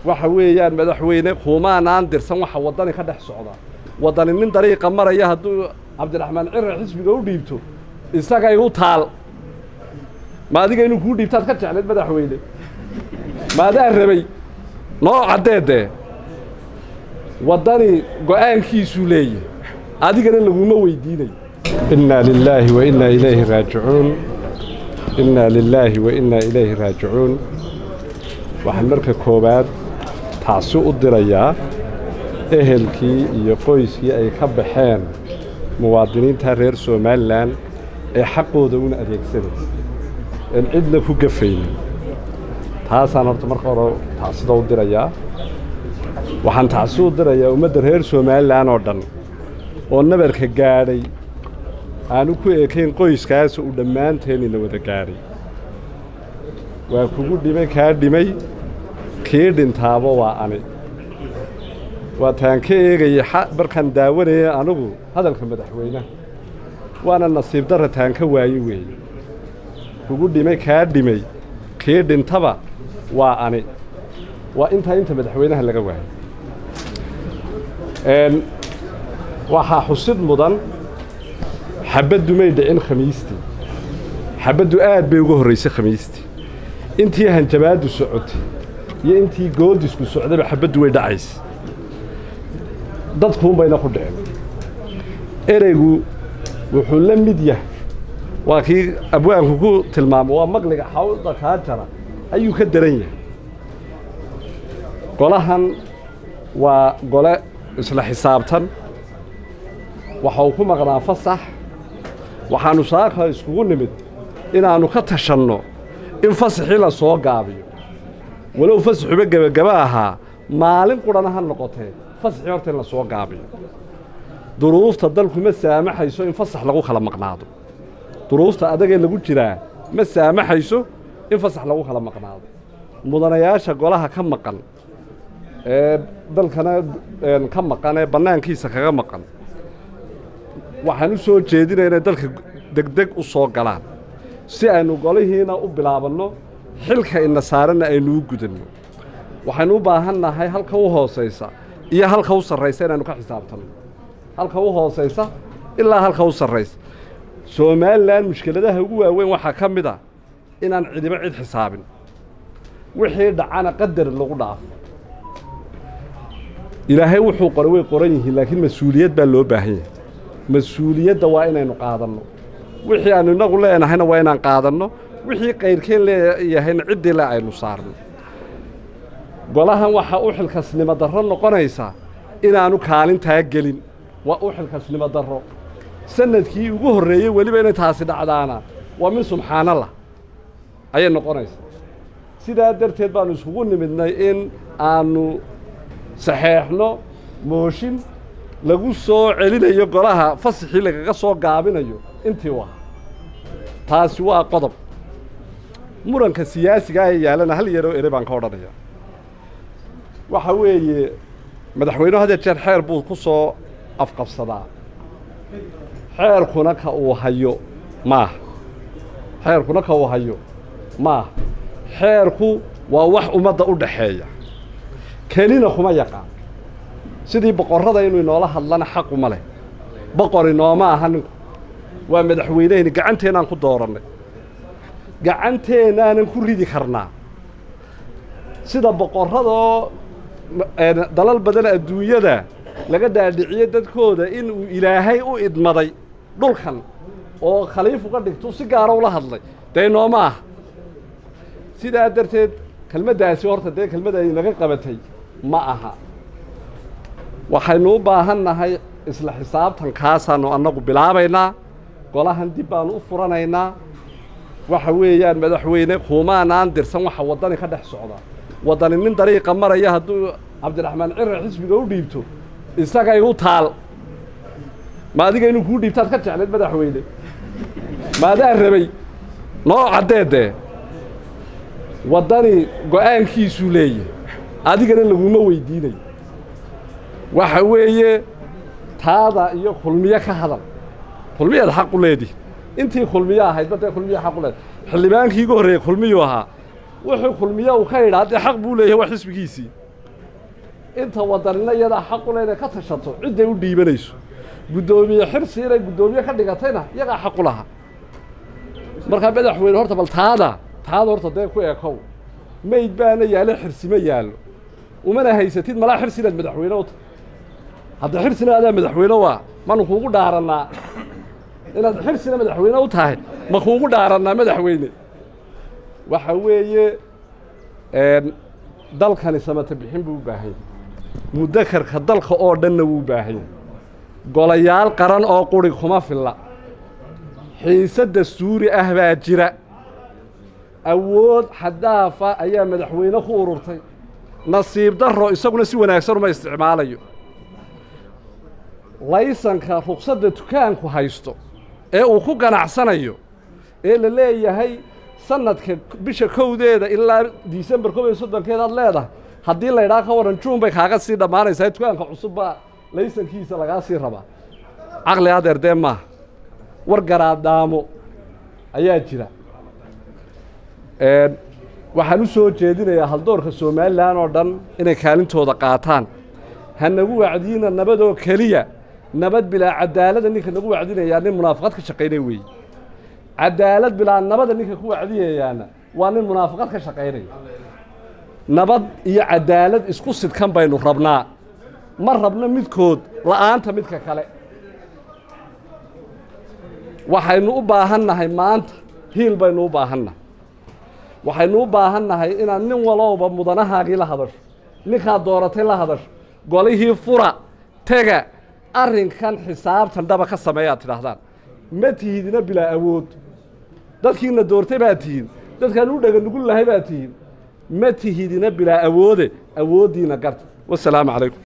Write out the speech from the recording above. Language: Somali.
waxa weeyaan madaxweyne kuumaanaan dirsan waxa waddani ka dhex socda waddani nin dariiqa maraya hadduu cabdiraxmaan cirre xisbiga u dhiibto isagay u taal ma adiga inuu kuu dhiibtaad ka jeclayd madaxweyne maadaa rabay noo caddeedee waddani go'aankiisuu leeyahay adigana laguma weydiinayo innaa lilaahi wa innaa ilayhi raajicuun innaa lilaahi wa innaa ilayhi raajicuun waxaan marka koowaad taasi u dirayaa ehelkii iyo qoyskii ay ka baxeen muwaadiniinta reer somalilan ee xaqooda una adeegsanaysa een cidna ku gafaynin taasaan horta marka hore tacsida u dirayaa waxaan tacsi u dirayaa ummadda reer somalilan oo dhan oo nabarka gaadhay aanu ku ekayn qoyskaas uu dhammaanteenina wada gaadhay waa kugu dhimay kaa dhimay kii dhintaaba waa ani waa taan ka eegaya markaan daawanaya anigu hadalka madaxweynaha waana nasiib darra taan ka waaye weeye kugu dhimay kaa dhimay kii dhintaba waa ani waa intaa inta madaxweynaha laga waayo waxaa xusid mudan xabaddu may dhicin khamiistii xabaddu aad bay uga horraysay khamiistii intii hanjabaaddu socotay iyo intii goodisku socdayba xabaddu way dhacaysa dadkuunbayna ku dhicin ereygu wuxuu la mid yahay waa kii abwaanku ku tilmaamo waa maqliga xawda kaa jara ayuu ka daran yahay golahan waa gole isla xisaabtan waxa uu ku maqnaa fasax waxaannu saaka iskugu nimid inaannu ka tashanno in fasaxii la soo gaabiyo walow fasaxuba gebagaba ahaa maalin qudhana ha noqotee fasaxii horta in la soo gaabiyo duruufta dalku ma saamaxayso in fasax lagu kala maqnaado duruufta adagee lagu jiraa ma saamaxayso in fasax lagu kala maqnaado mudanayaasha golaha ka maqan ee dalkana ka maqan ee bannaankiisa kaga maqan waxaan u soo jeedinaya inay dalka degdeg u soo galaan si aynu golihiina u bilaabanno xilka ina saaranna aynu u gudanno waxaynu u baahan nahay halka u hoosaysa iyo halka u sarraysa inaynu ka xisaabtanno halka u hoosaysa ilaa halka u sarraysa somalilan mushkiladaha ugu waaweyn waxaa ka mid a inaan cidiba cid xisaabin wixii dhacana qadar lagu dhaafo ilaahay wuxuu qoray way qoran yihiin laakiin mas-uuliyad baa loo baahan yahay mas-uuliyadda waa inaynu qaadanno wixii aanu innagu leenahayna waa inaan qaadanno wixii qayrkeen leeyahayna ciddii le aynu saarno golahan waxaa u xilkasnimo darro noqonaysa inaannu kaalintaa gelin waa u xilkasnimo darro sanadkii ugu horreeyey weliba inay taasi dhacdaana waa min subxaanallah ayay noqonaysaa sidaa darteed baannu iskugu nimidnay in aannu saxeexno mooshin lagu soo celinayo golaha fasaxii lagaga soo gaabinayo intii u ahaa taasi waa qodob muranka siyaasiga ee yaalana hal yaroo ere baan ka odhanaya waxa weeye madaxweynuhu hadee jeer xeer buu ku soo afqabsadaa xeerkuna ka uu hayo maaha xeerkuna ka uu hayo maaha xeerku waa wax ummadda u dhaxeeya kelina kuma yaqaan sidii boqorrada inuu inoola hadlana xaquma leh boqor inooma aha ninku waa madaxweynehayni gacanteennaan ku doorannay gacanteennaanan ku ridi karnaa sida boqorradoo dalal badan adduunyada laga dhaadhiciye dadkooda inuu ilaahay u idmaday dhulkan oo khaliif uga dhigtu si gaara ula hadlay dee inooma ah sidaa darteed kelmaddaasi horta dee kelmadda inaga qabatay ma aha waxaynu u baahan nahay isla xisaabtankaasaannu annagu bilaabaynaa golahan dib baannu u furanaynaa waxa weeyaan madaxweyne kuumaanaan dirsan waxa waddani ka dhex socda waddani nin dariiqa maraya hadduu cabdiraxmaan cirre xisbiga u dhiibto isagay u taal ma adiga inuu kuu dhiibtaad ka jeclayd madaxweyne maadaa rabay noo caddeedee waddani go'aankiisuu leeyahay adigana laguma weydiinayo waxa weeye taada iyo kulmiye ka hadal kulmiyaad xaq u leedihi intii kulmiye ahaydba dee kulmiye xaq u leedahay xildhibaankii igu horreeyey kulmiyuu ahaa wuxuu kulmiye uu ka idhaa dee xaq buu leeyahay waa xisbigiisii inta wadanina iyadaa xaqule inay ka tashato cidday u dhiibanayso guddoomiye xirsi inay guddoomiye ka dhigatayna iyagaa xaqu laha markaa madaxweyne horta bal taada taada horta dee ku ekow mayd baana yaalo xirsi ma yaallo umana haysatid malaa xirsi inaad madaxweyne u tahay hadda xirsina adaa madaxweyne waa manu kuugu dhaarannaa inaad xirsina madaxweyne u tahay ma kuugu dhaarannaa madaxweyne waxa weeye dalkani samata bixin buu u baahanya mudakarka dalka oo dhanna wuu baahanya golayaal qaran oo quri kuma filla xiise dastuuri ah baa jira awood xadaafa ayaa madaxweyne ku ururtay nasiib darro isaguna si wanaagsan uma isticmaalayo laysanka ruqsadda dukaanku haysto ee uu ku ganacsanayo ee la leeyahay sanadka bisha kowdeeda ilaa disembar kob iyo soddonkeed aad leedahay haddii laydhaa ka waran juun bay kaaga sii dhammaanaysaa dukaanka cusub baa laysankiisa lagaa sii rabaa caqli adeer dee maaha war garaadaamo ayaa jira waxaan u soo jeedinayaa haldoorka somalilan oo dhan inay kaalintooda qaataan ha nagu wacdiina nabadoo keliya nabad bilaa cadaalada ninka nagu wacdinayaa nin munaafaqad ka shaqaynaya weeye cadaalad bilaa nabada ninka ku wacdiyayaana waa nin munaafaqad ka shaqaynaya nabad iyo cadaalad isku sidkan baynu rabnaa ma rabno midkood la'aanta midka kale waxaynu u baahan nahay maanta hiil baynu u baahan nahay waxaynu u baahan nahay inaad nin walowba mudanahaagii la hadasho ninkaad dooratay la hadasho golihii fura tega arrinkan xisaabtan dhaba ka sameeyaad tidhaahdaan ma tihidina bilaa awood dadkiina doortay baad tihiin dadkaan u dhega nugul lahay baad tihiin ma tihidina bilaa awoode awooddiina garta wasalaamu calaykum